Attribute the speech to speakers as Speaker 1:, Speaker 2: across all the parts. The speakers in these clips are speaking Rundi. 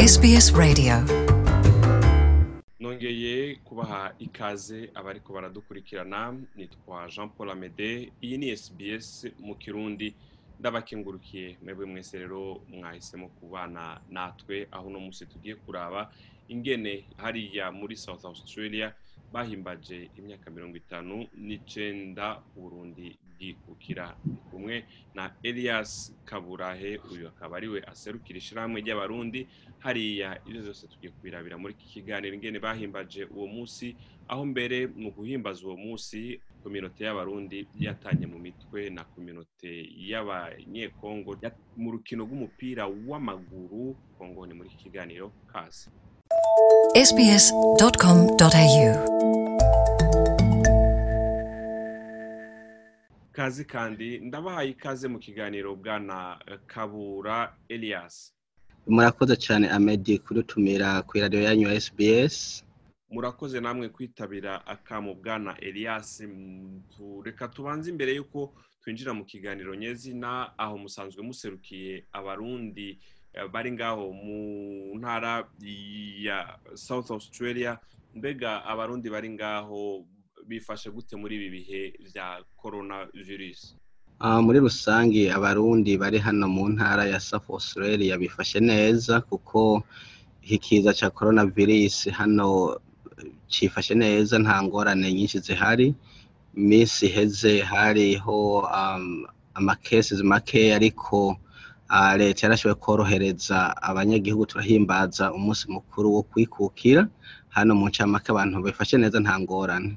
Speaker 1: SBS Radio
Speaker 2: nongeye kubaha ikaze abariko baradukurikirana nitwa jean paul amede iyi ni sbs mu kirundi ndabakengurukiye mwebwe mwese rero mwahisemo kubana natwe aho uno munsi tugiye kuraba ingene hariya muri south australia bahimbaje imyaka mirongo itanu n'icenda uburundi bwikukira Ndi kumwe na elias kaburahe uyu akaba ariwe aserukira ishirahamwe ry'abarundi hariya ivyo vyose tugiye kubirabira muri iki kiganiro ingene bahimbaje uwo musi aho mbere mu guhimbaza uwo musi kominote y'abarundi yatanye mu mitwe na kominote y'abanyekongo ya- mu rukino rw'umupira w'amaguru kongo ni muri iki kiganiro kazi
Speaker 1: sbs.com.au
Speaker 2: kazi kandi ndabahaye ikaze mu kiganiro bwana eh, kabura elias
Speaker 3: murakoze cyane amedi kudutumira ku iradiyo yanyu ya sbs
Speaker 2: murakoze namwe kwitabira akamu bwana elias Mm, tu- reka tubanze imbere y'uko twinjira mu kiganiro nyezina aho musanzwe muserukiye abarundi eh, bari ngaho mu ntara ya south australia mbega abarundi bari ngaho bifashe gute muri ibi bihe vya corona virus
Speaker 3: Ah, muri rusange abarundi bari hano mu ntara ya south australia bifashe neza kuko iki kiza cya coronavirus hano eh, cifashe neza nta ngorane nyinshi zihari iminsi iheze hariho um, amakesi make ariko ah, leta yarashoboye korohereza abanyagihugu turahimbaza umunsi mukuru wo kwikukira hano mu ncamake abantu bifashe neza nta ngorane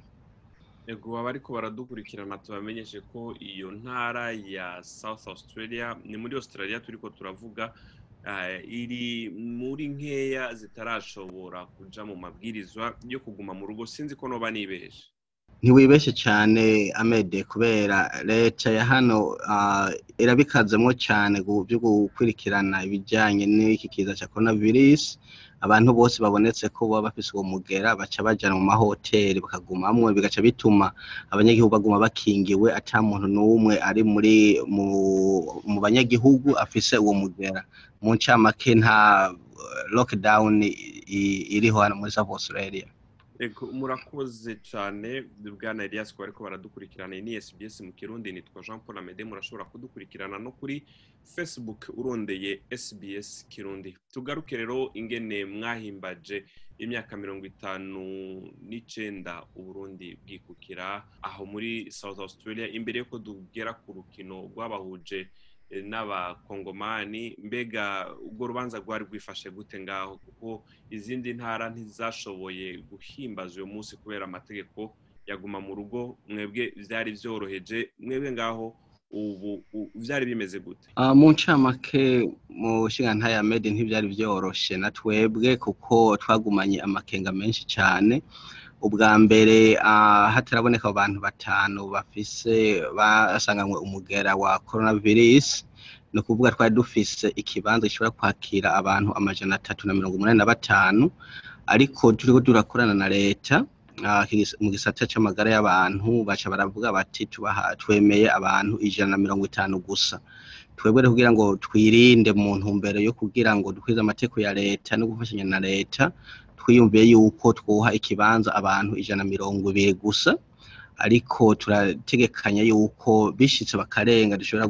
Speaker 2: ego abariko baradukurikirana tubamenyeshe ko iyo ntara ya south australia ni muri australia turiko turavuga eh, iri muri nkeya zitarashobora kuja mu mabwirizwa yo kuguma mu rugo sinzi ko noba nibeshe
Speaker 3: ntiwibeshye cyane amede kubera leta ya hano ah, irabikazemo cyane gu- byo gukurikirana ibijyanye n'iki kiza cya coronavirus abantu bose babonetse ko baba bafise uwo mugera baca bajana mu mahoteli bakagumamwo bigaca bituma abanyagihugu baguma bakingiwe ata muntu n'umwe ari muri mu, mu banyagihugu afise uwo mugera mu ncamake nta eh, lockdown i- i- iriho hano muri South Australia
Speaker 2: ego murakoze cane bwana elias ko bariko baradukurikirana iyi ni sbs mu kirundi nitwa jean paul amede murashobora kudukurikirana no kuri facebook urondeye sbs kirundi tugaruke rero ingene mwahimbaje imyaka mirongo itanu n'icenda uburundi bwikukira aho muri south australia imbere yuko tugera ku rukino rwabahuje eh, n'abakongomani mbega urwo rubanza rwari rwifashe gute ngaho kuko izindi ntara ntizashoboye guhimbaza uyu munsi kubera amategeko yaguma mu rugo mwebwe vyari vyoroheje mwebwe ngaho ubu u- vyari bimeze gute
Speaker 3: Uh, mu ncamake mu nshinga ya made ntibyari byoroshe na twebwe kuko twagumanye amakenga menshi cyane ubwa mbere uh, hataraboneka abantu batanu bafise basanganywe umugera wa coronavirus ni ukuvuga twari dufise ikibanza gishobora kwakira abantu amajana atatu na mirongo umunani na batanu ariko turiko turakorana na leta ah, kigis- mu gisata c'amagara y'abantu baca baravuga bati tubaha twemeye abantu ijana na mirongo itanu gusa twebwe rero kugira ngo twirinde mu ntumbero yo kugira ngo dukwize amategeko ya leta no gufashanya na leta twiyumviye yuko twuha ikibanza abantu ijana na mirongo ibiri gusa ariko turategekanya yuko bishitse bakarenga dushobora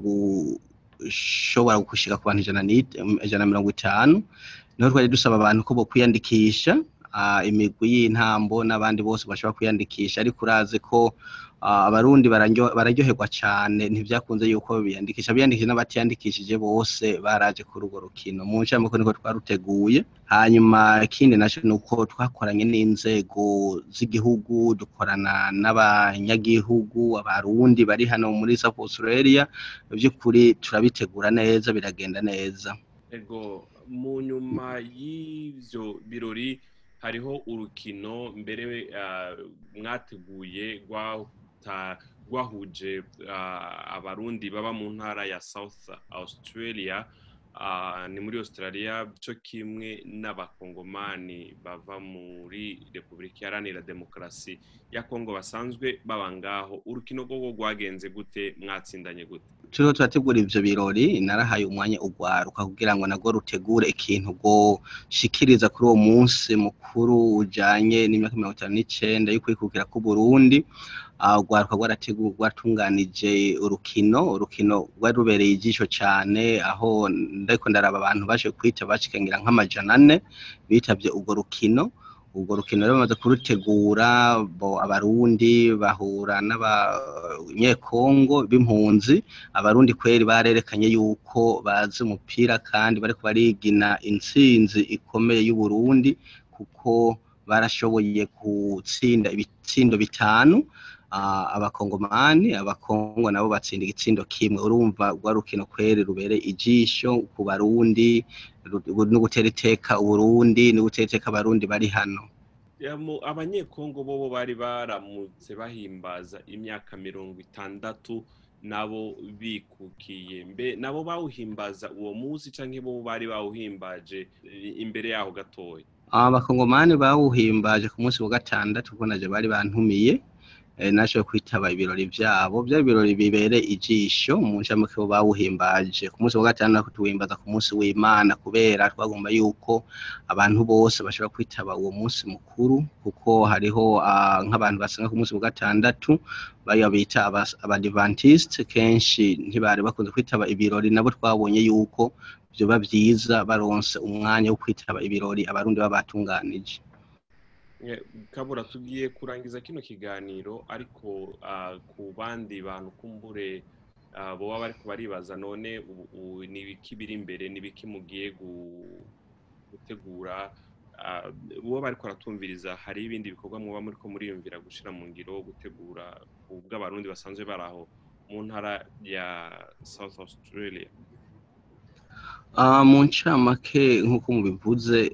Speaker 3: gushobora gushika ku bantu ijana n'it- ijana na mirongo itanu niho twari dusaba abantu ko bokwiyandikisha ah, imigwi y'intambo n'abandi bose bashobora kwiyandikisha ariko urazi ko ah, abarundi bararyo- bararyoherwa cane ntivyakunze yuko biyandikisha biyandikishije n'abatiyandikishije bose baraje kuri urwo rukino mu ncamake niko twaruteguye hanyuma ikindi naco ni uko twakoranye n'inzego z'igihugu dukorana n'abanyagihugu abarundi bari hano muri South Australia by'ukuri turabitegura neza biragenda neza
Speaker 2: ego mu nyuma y'ivyo birori hariho urukino mbere ah, mwateguye rwata- rwahuje ah, abarundi baba mu ntara ya south australia ah, ni muri australia co kimwe n'abakongomani bava muri repubulika iharanira demokarasi ya kongo basanzwe baba ngaho urukino rwo rwagenze gute mwatsindanye gute
Speaker 3: turiho turategura ivyo birori narahaye umwanya urwaruka kugira ngo narwo rutegure ikintu rwoshikiriza kuri uwo munsi mukuru ujanye n'imyaka mirongo itanu n'icenda y'ukwikukira k'uburundi uh, urwaruka rwarateguwe rwatunganije urukino urukino rwari rubereye ijisho cane aho ndariko ndaraba abantu baje kwita bashikangira nk'amajana ane bitavye urwo rukino urwo rukino rero bamaze kurutegura bo abarundi bahura n'abanyekongo b'impunzi abarundi kweri barerekanye yuko bazi umupira kandi bariko barigina intsinzi ikomeye y'uburundi kuko barashoboye gutsinda ibitsindo bitanu uh, abakongomani abakongo nabo batsinda igitsindo kimwe urumva rwa rukino kweri rubereye ijisho ku barundi no gutera iteka uburundi no gutera iteka abarundi bari hano
Speaker 2: abanyekongo bobo bari baramutse bahimbaza imyaka mirongo itandatu nabo bikukiye mbe nabo bawuhimbaza uwo munsi canke bo bari bawuhimbaje imbere yaho gatoya
Speaker 3: abakongomani bawuhimbaje ku munsi wa gatandatu kuko naje bari bantumiye nashoboye kwitaba ibirori vyabo vya birori bibereye ijisho mu ncamake bo bawuhimbaje ku munsi wa gatandatu tuwimbaza ku munsi w'imana kubera twagomba yuko abantu bose bashobora kwitaba uwo munsi mukuru kuko hariho nk'abantu basenga ku munsi wa gatandatu bariya bita abadivantiste kenshi ntibari bakunze kwitaba ibirori nabo twabonye yuko vyoba vyiza baronse umwanya wo kwitaba ibirori abarundi baba batunganije
Speaker 2: kabura tugiye kurangiza kino kiganiro ariko ku bandi bantu kumbure boba bariko baribaza none ni ibiki biri imbere ni ibiki mugiye gutegura uwo bariko baratumviriza hari ibindi bikorwa muba muriko muriyumvira gushira mu ngiro gutegura ubw'abarundi basanzwe bari aho mu ntara ya south australia
Speaker 3: mu ncamake nk'uko mubivuze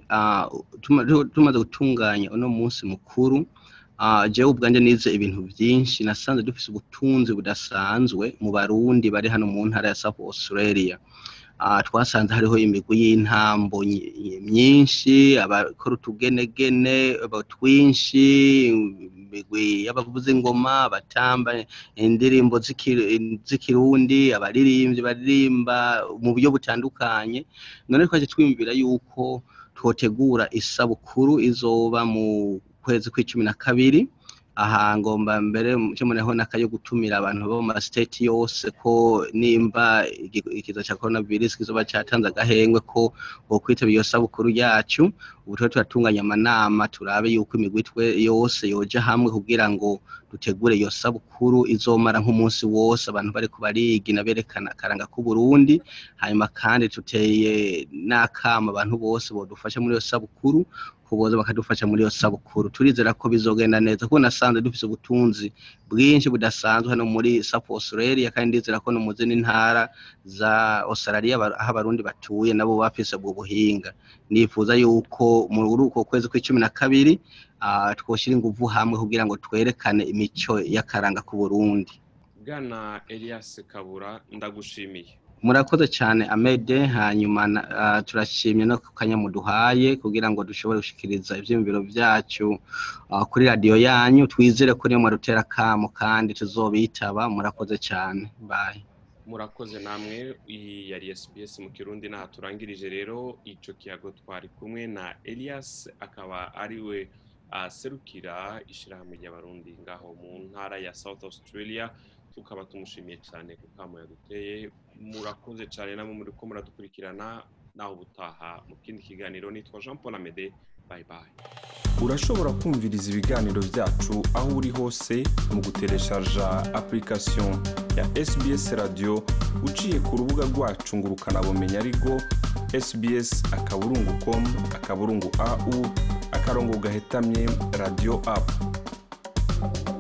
Speaker 3: tumaze gutunganya uno munsi mukuru jewe ubwanjye nize ibintu byinshi nasanze dufise ubutunzi budasanzwe mu barundi bari hano mu ntara ya south australia twasanze hariho imigwi y'intambo myinshi abakora utugenegene twinshi imigwi y'abavuza ingoma batamba indirimbo z'ikirundi abaririmbyi baririmba mu buryo butandukanye none twaje twiyumvira yuko twotegura isabukuru izoba mu kwezi kw'icumi na kabiri aha ngomba mbere cyo muneho nakayo gutumira abantu bo mu state yose ko nimba ikiza cya coronavirus kizoba cyatanze agahengwe ko bo kwitaba iyo sabukuru yacu ubu twe turatunganya amanama turabe yuko imigwi yose yoja hamwe kugira ngo dutegure iyo sabukuru izomara nk'umunsi wose abantu bariko barigina berekana akaranga k'uburundi hanyuma kandi tuteye n'akama abantu bose bodufasha muri iyo sabukuru kuboza bakadufasha muri iyo sabukuru turizera ko bizogenda neza kuko nasanze dufise ubutunzi bwinshi budasanzwe hano muri South Australia kandi ndizera ko no mu zindi ntara za Australia aho abarundi batuye nabo bafise ubwo buhinga nifuza yuko muri uko kwezi kw'icumi na kabiri uh, twoshira inguvu hamwe kugira ngo twerekane imico y'akaranga ku Burundi
Speaker 2: Bwana Elias Kabura ndagushimiye
Speaker 3: murakoze cyane amede hanyuma uh, turashimye no kanya muduhaye kugira ngo dushobore gushikiriza ivyiyumviro vyacu uh, kuri radio yanyu twizere ko niyo mwarutera kamo kandi tuzobitaba murakoze cyane bye
Speaker 2: murakoze namwe iyi yari SBS mu kirundi naha turangirije rero ico kiyago twari kumwe na Elias akaba ariwe aserukira ishirahamwe ry'abarundi ngaho mu ntara ya South Australia tukaba tumushimiye cyane ku kamo yaduteye murakoze cyane namwe muri ko muradukurikirana naho ubutaha mu kindi kiganiro nitwa Jean Paul Amede bye bye
Speaker 4: urashobora kumviriza ibiganiro byacu aho uri hose mu gutereshaja application ya SBS radio uciye ku rubuga rwacu ngo ukanabumenya ariko sbs akaburungu com akaburungu au akarongo gahetamye radio app